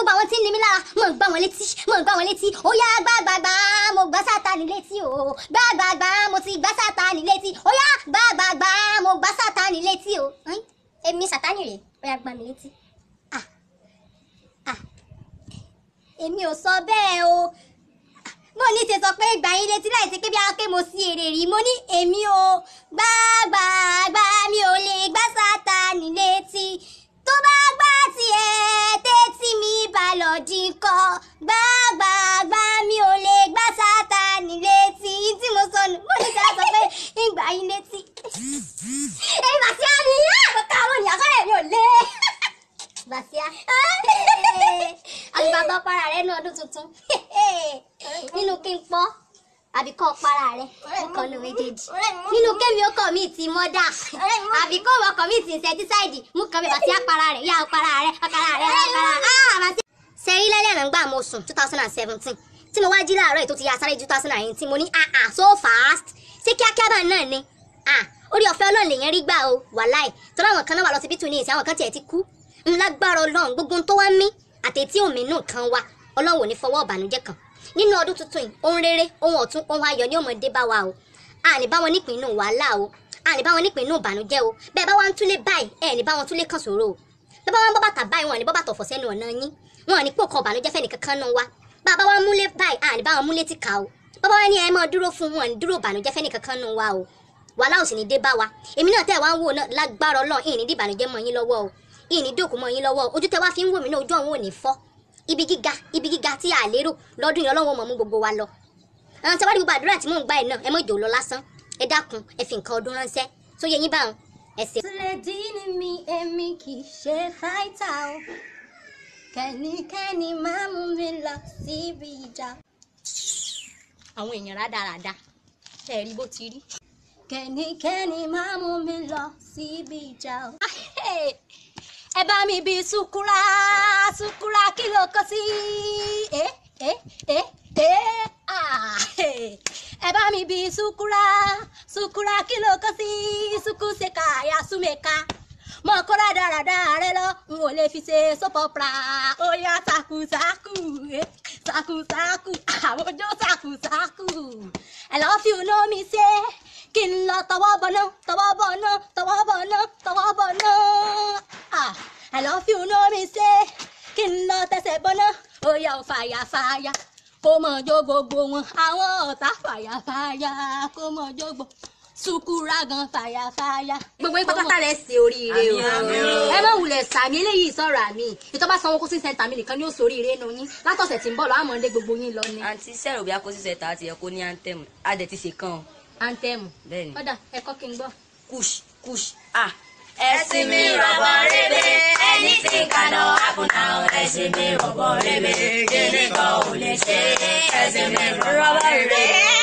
gbogbo àwọn tí ń ni mí lára mo gbá wọn létí mo gbá wọn létí ó yá gbàgbàgbà mo gbá sátani létí o gbàgbàgbà mo ti gbá sátani létí ó yá gbàgbàgbà mo gbá sátani létí o Ẹ́n, èmi sátani rèé ó yá gbá mi létí ah ah èmi ò sọ bẹ́ẹ̀ o mo ní ṣe sọ pé gbà yín létí láì ṣe pé bí a pé mo sí èrè rí mo ní èmi o gbàgbàgbà mi ò lè gbá sátani létí tó bá gbá tiẹ̀ tẹ́tí mi bá lọ dínkọ́ gbàgbàgbà mi ò lè gbá sátani létí tí mo sọnù mo ní ṣe sọ pé ń gbà yín létí. èyí bàtí á ní àkókò àwọn ènìyàn kọ́lẹ̀ mi ò lé. Bàtíá. Àgbà tó para rẹ̀ ní ọdún tuntun. Nínú kí n pọ́, àbí kọ́ para rẹ̀, ó kàn ní méjèèjì. Nínú kémi ó kọ̀ mí ti mọ́dà, àbí kó wọ́n kọ̀ mí ti insecticide, mú kan mi Bàtíá para rẹ̀, yá para rẹ̀, para rẹ̀, para rẹ̀. Sẹ́yìn lẹ́lẹ́ àná ń gbà mo sùn two thousand and seventeen tí mo wá jí láàárọ̀ yìí tó ti ya sáré two thousand and eighteen mo ní ah ah so fast ṣé kíákíá bá náà ni ah orí ọ̀fẹ́ ọlọ́run lèèyàn rí gbà o wàláì tọ́lá àwọn kan náà wà lọ síbítù ní ìsìn àwọn kan tiẹ̀ ti kú ńlágbára ọlọ́run gbogbo tó wá mí àtẹ̀tí òmìnú kan wa ọlọ́run ò ní fọwọ́ ìbànújẹ́ kan nínú ọdún tuntun yìí ohun rere ohun ọ̀tun ohun ayọ̀ ni ó mọ̀ dé bá wa o àní bá wọn nípìn inú wàhálà o àní bá wọn nípìn inú ìbànújẹ́ o bẹ́ẹ̀ bá wá ń túlé báyìí ẹ̀ ní bá wọn túlé kan ṣòro o bẹ́ẹ̀ bá wọn bọ́ bàtà báyìí wọn ní bọ́ bàtà ọ̀fọ̀ sẹ́nu ọ̀nà yín wọn ní pò kan ìbànújẹ́ fẹ́ nìkan kan nù wa bàbá wa múlé báyìí àní bá wọn múlé ti kà o bàbá wa ní ẹ máa dúró fún wọn ní dúró ìbànújẹ́ fẹ́ nìkan kan nù wa o wàhálà ò sì ní dé bá wa èmi náà tẹ̀ wá ń wò náà lágbára ọlọ́run ìní dìbànújẹ́ mọ́ yín lọ́wọ́ o ìní dòkú mọ́ yín lọ́wọ́ ojú tẹ wá fi ń wò mí náà ojú àwọn ò ní fọ́ ibi gíga ibi gíga tí a lérò lọ́dún yìí ọlọ́run mọ̀ mú gbogbo wa lọ. àwọn tí wàá rí gbogbo àdúrà tí mò ń gbà yìí náà ẹ mọ̀ jò lọ lásán ẹ dákun ẹ fi nǹkan ọdún ránṣẹ́ tó yẹ yín báwọn ẹ ṣe. Sùlẹ̀dí ni mi èmi kì í ṣe fáìtà o. Kẹ́nikẹ́ni máa mú mi lọ síbi ìjà. àwọn èèyàn rádaràda ẹ rí bó ti rí. Kẹ́nikẹ́ni máa mú mi lọ síbi ìjà o. Ẹ bá mi bí sukura sukura kí ló kọ sí? Ẹ ẹ ẹ ẹ ah, ẹ bá mi bí sukura sukura kí ló kọ sí? Suku ṣe ká ya súnmẹ́ka mọ kó rádaràda rẹ lọ n ò lè fi ṣe sọpọpra ó yá sakusaku eh, sakusaku àwọn ọjọ́ sakusaku I love you know me say kí n lọ tọwọ́ bọ̀nà tọwọ́ bọ̀nà tọwọ́ bọ̀nà tọwọ́ bọ̀nà ah I love you know me say kí n lọ tẹsẹ̀ bọ̀nà ó yá o fàyàfàyà kó mọ̀ jó gbogbo wọn àwọn ọ̀tá fàyàfàyà kó mọ̀ jó gbogbo sukura gan fàyàfàyà. gbogbo yín pátápátá lẹ ṣe oríire o ẹ má wulẹ̀ sàmì eléyìí sọ̀rọ̀ àmì ìtọ́ba sanwó kó sí sẹ́ńtà mi nìkan ni ó sóríire nù yín látọ̀sẹ̀ tí ń bọ̀ lọ àmọ́ ndé gbogbo yín lọ ni. àǹtí sẹ́rù bí akóṣiṣẹ́ ta àti ẹ̀kọ́ ní anthem adẹ̀ ti ṣe kàn ọ́ antẹ́mù bẹ́ẹ̀ ni ọ̀dà ẹ̀kọ́ kí n gbọ́. kush kush ah. ẹ̀sìn mi rọ̀bọ̀ rebe anything can happen now ẹ̀sìn mi rọ̀bọ̀ rebe kíni kan ò lè ṣe ẹ̀sìn mi rọ̀bọ̀ rebe.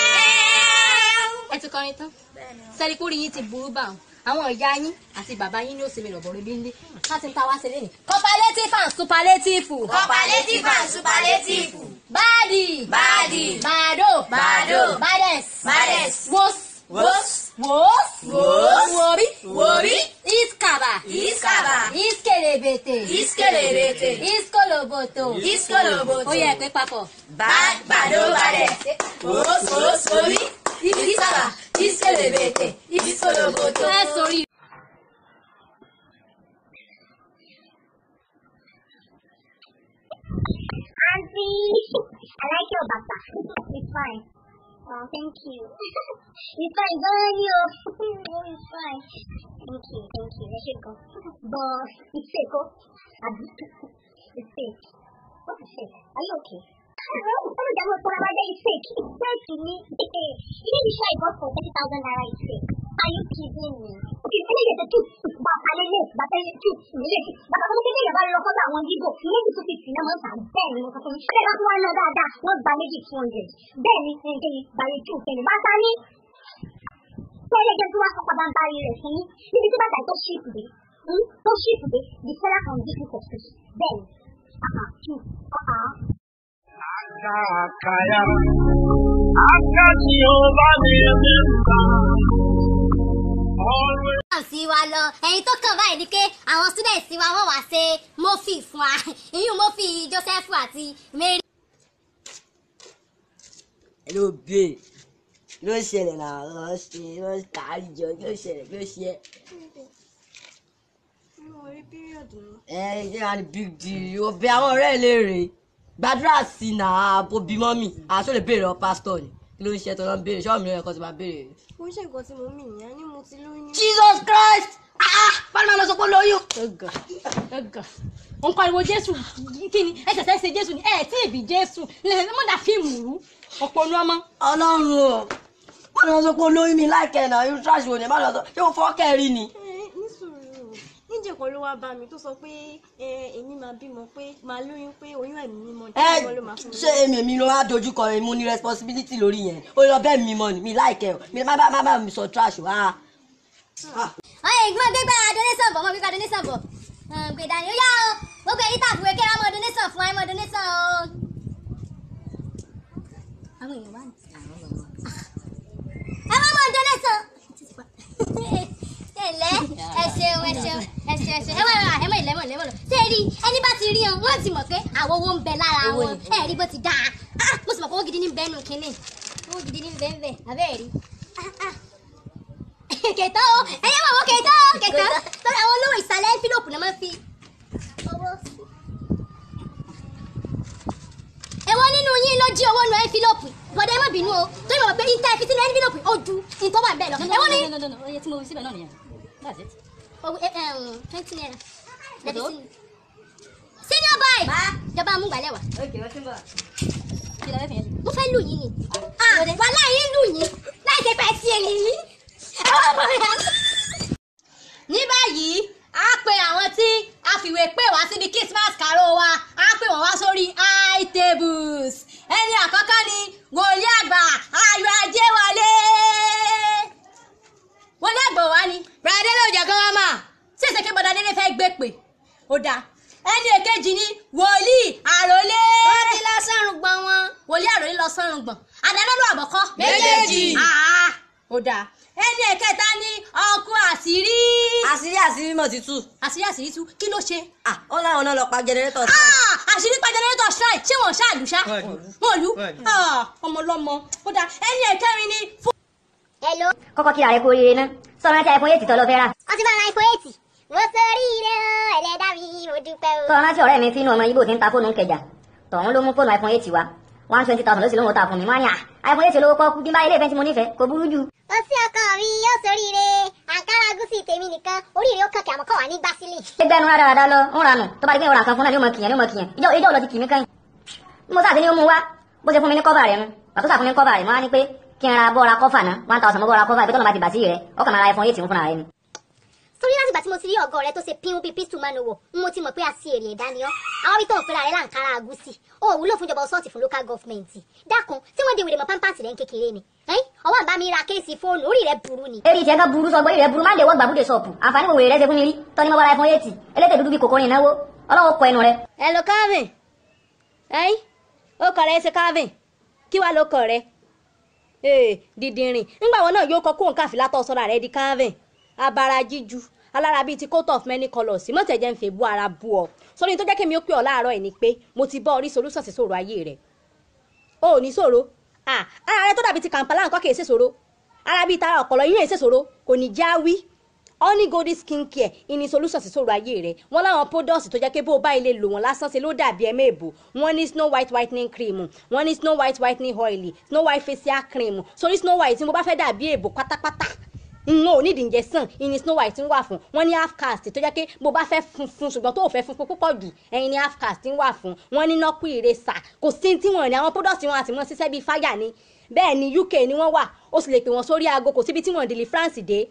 ẹ ti kọrin tán sẹ́ni kúrì yín ti burú bá wọn àwọn ìyá yín àti bàbá yín ní òsèmi rọ̀bọ̀ rẹ̀ bí ń lé láti ń ta wá sílé ni. cooperative and superlative. cooperative and superlative. báàdì. Báàdì. bàdó. Bàdó. bàdẹ̀s. Bàdẹ̀s. wos. Wos. wos. Wos. wòrí. Wòrí. iskaba. Iskaba. iskelebete. Iskelebete. iskoloboto. Iskoloboto. ó yẹ pé papọ̀. Bad bado bade. Wos wos wori. Iskaba. Iskelebete. Iskoloboto. ẹ sórí. Auntie, I like your bata. It's fine. Oh, thank you. it's fine, burn you. oh, it's fine. Thank you, thank you. Let it go. But it's fake, oh. Abi. It's fake. What is fake? Are you okay? Oh, that was for our day. It's fake. It's fake to me. Even the show I got for 30,000 naira is fake. Are you kidding me? Okay, tell me the truth. Bàbá lélẹ̀, bàbá lélẹ̀, truth, lélẹ̀. Bàbá tó kékeré yẹn bá lọ sọ́dọ̀ àwọn Yíbò, méjì tó fi tì náà máa ń tà bẹ́ẹ̀ ni mo sọ fún mi. Bẹ́ẹ̀ bá tún wá náà dáadáa, wọ́n gba méjì two hundred. Bẹ́ẹ̀ ni ẹnikẹ́ni bàyẹ̀ two kẹ́ni. Bàtà ní tẹ́lẹ̀ jẹ́ tí wọ́n sọ padà ń bá rẹ̀ fún yín. Níbi tí bàtà tó ṣíìpù dé, tó ṣíìpù dé, the seller can give you subscription. Bẹ́ẹ̀ ni, àhà, two, àhà. Akakaya, akati ọba mi ẹ̀mí nǹkan. Always. sí wa lọ ẹ̀yin tó kàn báyìí ni pé àwọn students wa wọ́n wá ṣe mọ́fì fún wa ìyún mọ́fì Joseph àti Mary. ló bè ló ṣẹlẹ̀ náà lọ ṣe ló kárí jọ ló ṣẹlẹ̀ ló ṣe. ẹ ẹ jẹ́ àní big deal o bẹ àwọn ọ̀rẹ́ ẹ léèrè gbàdúrà sí i náà àbò bímọ mi àṣọ lè béèrè ọ pásítọ̀ ni kí ló ń ṣe tó lọ ń béèrè ṣọ́ọ̀mù lóyún ẹ̀kọ́ ti máa béèrè. mo ń ṣe nǹkan tí mo mì yẹn ni mo ti lóyún. Jesus Christ ah báwo ni wọn lọ sọ pé lóyún. ẹgà ẹgà ó ń pariwo jésù kí ni ẹ tẹ̀sẹ̀ ṣe jésù ni ẹ tí ì bí jésù lẹ́sẹ̀ mọ́ da fíìmù rú òpònú ọmọ. ọlọ́run o báwo ni wọn sọ pé lóyún mi láìkẹ́ náà irú trash wo ni báwo ni wọn sọ ṣé o fọ́ kẹ́rì ni. ẹ ní sùúrù níjẹ kan ló wá bá mi tó sọ pé ẹ èmi máa bímọ pé máa lóyún pé oyún ẹ̀mí mímọ́ ní ẹ ìwọ ló máa fún mi. ṣé èmi èmi ló wá dojú kọ èmi mo ní responsibility lórí yẹn ó lọ bẹ́ẹ̀ mi mọ ni mi láìkẹ́ o mi má bá má bá mi sọ trash o ah. ọyẹ ìgbọ́n gbégbá donation bọ̀ mọ́ gbégbá donation bọ̀ gbé dání ó yá o gbogbo èyí tàbí wẹ́kẹ́ wá mọ́ donation fún wa mọ́ donation o. àwọn èèyàn wà ní. ẹ má mọ́ donation. ẹ lẹ́ ẹ ṣeun ẹ ṣeun ẹ ṣeun ẹ ṣeun ẹ wá ẹ mọ̀ ìlẹ́ mọ̀ ìlẹ́ mọ̀ lọ. ṣé ẹ rí ẹni bá ti rí wọn wọ́n ti mọ̀ pé àwọn owó ń bẹ lára wọn ẹ rí bó ti dáa Ah, mo sì mọ̀ pé owó gidi ní bẹ́ẹ̀ nù kínní owó gidi ní bẹ́ẹ̀ bẹ́ẹ̀ abẹ́ẹ̀ rí. Ah, ah kẹtọ o ẹyẹ mọ wọ kẹtọ o kẹtọ tọ́lá àwọn olówó ìsàlẹ̀ ẹ́ńfílọ́pù náà máa ń fi owó sí. èwo nínú yín ló jí owó nu ẹ́ńfílọ́pù bọ́dẹ̀ ẹ má bínú o tó yẹ mọ̀ pé ìta ẹ̀fí sínú ẹ́ńfílọ́pù ó ju ìtọ́ wà bẹ́ẹ̀ lọ. èwo ni oye tí mo fi síbẹ̀ náà nìyẹn that's it. owó ẹ ẹ twenty naira lẹ́bi sínú. senior boy jọba amúgbálẹ̀ wá kí ló fẹ́ fi yẹn sí. mo fẹ́ lù yín ni wàhálà yín lù yín láì ṣe pẹ́ sí ẹ̀yìn yín. ní báyìí a pe àwọn tí a fìwé pè wá síbi christmas carol wa a pè wọ́n wá sórí high tables ẹni àkọ́kọ́ ni wòlíì àgbà ayọ̀ ajé wọlé wọlé àgbà wa ni bẹ̀rẹ̀ ló jẹ́ kí wọ́n mà tí èsì kí bọ́dá délé fẹ́ gbé pè ó dáa ẹni èkejì ni wòlíì àròlé wọ́n ti lọ sọ́run gbọ́n wọn. wòlíì àròlé lọ sọ́run gbọ̀n àdánọ́lù àbọ̀kọ́ Méjèèjì. Ah, ó dáa ẹni ẹ̀kẹta ni ọkọ àṣírí àṣírí àṣírí mọ̀ ti tú. àṣírí àṣírí tú kí ló ṣe. ah ó láwọn náà lọ pa jẹnẹrétọ̀ sí. Ah, àṣírí pa jẹnẹrétọ̀ strike ṣé wọn ṣáàlù ṣá wọn lù ọmọ ọlọmọ ó dáa ẹni ẹ̀kẹrin ni fún. hello. kọ́kọ́ kíra rẹ kú oríire ná sọ̀rọ̀ tí iphone eight tọ́ lọ fẹ́ rà wọ́n ti bá ra iPhone eight. mo sórí ire o ẹlẹ́dá mi mo dúpẹ́ o. sọ̀rọ̀ rántí ọ̀rẹ́ mi fínú ọmọ ibo tí ń ta fóònù ń kẹjà tọ̀hún ló mú fóònù iphone eight wá one twenty thousand ló sì lóun ta fún mi wọ́n á ní à iphone eight lówó pọ́ọ́kú bí n bá ilé ìfẹ́ tí mo nífẹ̀ẹ́ kò burú jù. ó sí ọkọ mi yóò sórí ire àǹkárá gúúsì tèmi nìkan oríire ó kàn kí àmọ́kọ́ wà ní gbásílẹ̀. ẹgbẹ́ ẹnu rádaràda lọ ń ranù tó bá di pé ìwọ̀n nǹkan fún náà ni ó mọ kìyàn ni ó mọ kìyàn ìjọ ìjọ lọ ti kì mí kẹ́yìn. bí mo sáà ti ní ó mú wá bó ṣe fún mi ní kọ́fà rẹ̀ nu pàtó sà fún mi ní kọ́fà rẹ̀ mo wá ní pé kí n ra bọ́ọ̀ra kọ́fà náà one thousand mo bọ́ọ̀ra kọ́fà ìpẹ́tọ́ lọ́ba ti bà sí rẹ̀ ọkàn máa ra iphone eight ń fúnra rẹ̀ ni. torí láti ìgbà tí mo ti rí ọgọ rẹ tó ṣe pínwó bíi pístù máa ń wò mo ti mọ̀ pé a sí èrè ẹ̀dá ni ọ́ àwọn bí tó ń pera rẹ láǹkárá gúúsì ó wúlò fún ìjọba ọsọ́ọ̀tì fún local government dákun tí wọ́n di wèrè mọ́ pampers rẹ̀ ń kékeré ni ẹ́n ọwọ́ àbá mi ra kéèsì fóònù orí rẹ̀ burú ni. eri tiẹ̀ kan burú sọ gbórí rẹ̀ burú má lè wọ́n gbàbúdè sọ̀pù àǹfààní wo wèrè rẹ̀ ṣe fún mi rí tọ́ni mo bá ra iphone eight elétè dúdú bíi kòkòrò ìnáwó ọlọ́wọ́ kọ ẹnu rẹ̀. ẹ lo calvin ẹyin ó kọ rẹ ṣe calvin kí wàá ló kọ rẹ ee dìdìrìn nígbà wọn náà yóò kọ kóhùn káfíńlá tó sọra rẹ di calvin abara jíju alára bíi ti coat of many colours mọ̀tẹ̀jẹ̀ ń fẹ́ bú ara bú ọ sórí tó jẹ́ kí mi ó pè ọ́ láàárọ̀ ẹ̀ ni pé mo ti bọ́ orí solution sí sọ̀rọ̀ ayé rẹ̀ o ò ní sọ̀rọ̀ ah ara rẹ tó dàbí ti kàǹpálà nǹkan kì í ṣe sọ̀rọ̀ ara bíi tara ọ̀pọ̀lọ yín ẹ̀ ṣe sọ̀rọ̀ kò ní já wí honey golden skin care ìní solution sí sọ̀rọ̀ ayé rẹ̀ wọ́n láwọn products tó jẹ́ pé bó o bá ilé lò wọ́n lásán ṣe ló dàbí ẹ̀mẹ́ èbò wọ́n ní snow white whitening cream wọ́n ní snow white whitening oil snow white facial cream sórí snow white tí mo bá fẹ́ dàbí èbò pátápátá n ò nídìí ǹjẹ́ sàn ìní snow white ń wà fún wọ́n ní half cast tó jẹ́ pé bó bá fẹ́ funfun ṣùgbọ́n tó ò fẹ́ funfun púpọ̀ jù ẹ̀yin ní half cast ń wà fún wọ́n ní nọ́pù ìrẹsà kò sí tí wọ́n ní àwọn products wọn àti wọn ṣiṣẹ́ bíi fáyà ni bẹ́ẹ̀ ni UK ni wọ́n wà ó sì lè pè wọ́n sórí aago kò síbi tí wọ́n dìlì France dé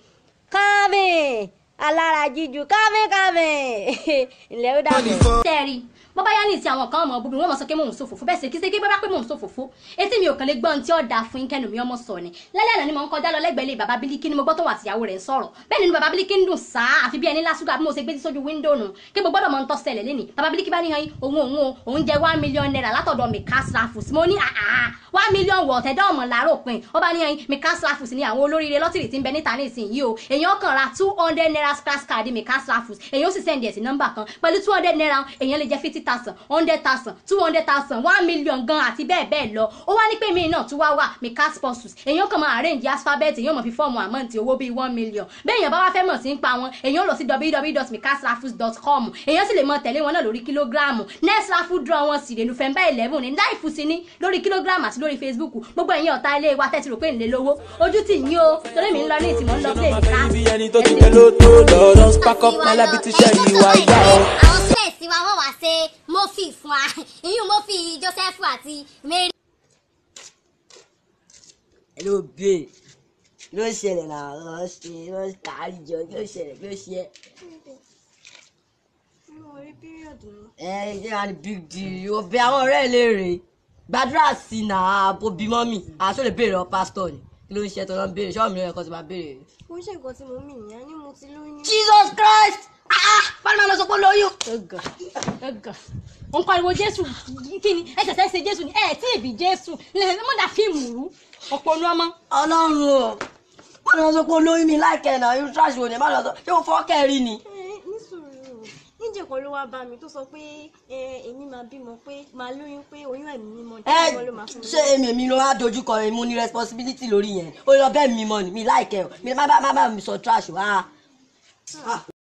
calvin alára jíju calvin calvin ilẹ̀ ó dàbọ̀. tẹ́ẹ̀rí bó bá yá ní ìsìn àwọn kan ọmọ búburú wọn mọ sọ pé mò ń ṣòfófó bẹ́ẹ̀ sì kí ṣe kí bá pé mò ń ṣòfófó etí mi ò kàn lè gbọ́ ohun tí ó dáa fún kẹ́nu mi ọmọ sọ ni lálẹ́ àná ni mo ń kọjá lọ lẹ́gbẹ̀ẹ́ ilé bàbá bílíkì ni mo gbọ́ tó wà tìyàwó rẹ̀ ń sọ̀rọ̀ bẹ́ẹ̀ nínú bàbá bílíkì ń dùn sáà àfi bí ẹni lásùgbà bí mo ṣe gbé sí sójú wíńdò nù kí mo gbọ́dọ̀ mọ ń tọ́ ṣẹlẹ̀ lẹ́nìí bàbá bílíkì bá ní han òun òun òun jẹ one million naira látọ̀dọ̀ mi cash raffles mo ní àhà one million wọ̀ ọ̀tẹ̀dá ọmọ làárọ̀ pin ó bá ní ẹyin mika slafus ní àwọn olóríire lọ́tìrì tí ń bẹ níta nísìnyí o èèyàn kàn ra two hundred naira scratch card mika slafus èèyàn ó sì sẹ́ndì ẹ̀ sí nọ́mbà kan pẹ̀lú two hundred naira èèyàn lè jẹ́ fifty thousand hundred thousand two hundred thousand one million gan àti bẹ́ẹ̀ bẹ́ẹ̀ lọ ó wá ní pé mi náà tún wá wà mika sponsors èèyàn kàn máa arrange alphabet èèyàn mọ̀ fi fọ́ọ̀mù àmọ́ǹtì owó bíi one million bẹ́ẹ̀ èèyàn bá wá fẹ́ mọ̀ sí ń pa wọn èèyàn lọ sí www.mikaslafus.com èèyàn sì lè mọ tẹ̀lé wọn náà lórí kílógíráàmù next raffle draw wọn sì lè november eleven ní láìfù sí ní lórí kílógíráàmù àti lórí facebook gbogbo ẹ̀yin ọ̀tá ilé wa tẹ́tí rò pé ńlẹ̀ lówó ojú tì yín o torí mi ń lọ ní ìtìmọ̀ ń lọ play máa ní fẹ́ ibi ẹni tó ti káàsì pẹ́ ló tó lọ́ọ́ spark up my life ti ṣẹ́ ìwà ìyá o. àwọn sílẹ̀sì wa wọ́n wá ṣe mọ́fì fún wa ìyún mọ́fì joseph àti mary. hello babe ló ṣẹlẹ̀ náà lọ ṣe lọ kárí jọ ló ṣẹlẹ̀ ló ṣe mi ò rí píríọ̀dù mi. ẹ ẹ jẹ́ wá ní big deal o bẹ àwọn ọ̀rẹ́ ẹ léèrè gbàdúrà sí i náà àbò bímọ mi àṣọ lè béèrè ọ pásítọ̀ ni kí ló ń ṣe tó lọ ń béèrè ṣọ́ọ̀mù lóyún ẹ̀kọ́ tó máa béèrè. kò ń ṣe nǹkan tí mo mì ní a ní mo ti lóyún. jesus christ ah báwo ni wọn lọ sọ pé ó lóyún. ẹgàn ẹgàn òun pariwo jésù kí ni ẹ tẹ̀sẹ̀ ṣe jésù ni ẹ tí ì bí jésù lẹ́yìn mọ́dà fíìmù rú ọ̀pọ̀ nu ọmọ. ọlọ́run o báwo ni wọn sọ pé ó lóyún mi láìkẹ́ náà irú trash wo ni báwo ni wọn sọ ṣé o fọ́ kẹ́rì ni. ẹ ní sùúrù níjẹ kan ló wá bá mi tó sọ pé ẹ èmi máa bímọ pé máa lóyún pé oyún ẹ̀mí mímọ́ ní ẹ ìwọ ló máa fún mi. ṣé èmi èmi ló wá dojú kọ èmi mo ní responsibility lórí yẹn ó lọ bẹ́ẹ̀ mi mọ́ ni mi láìkẹ́ o mi má bá má bá mi sọ trash o ah.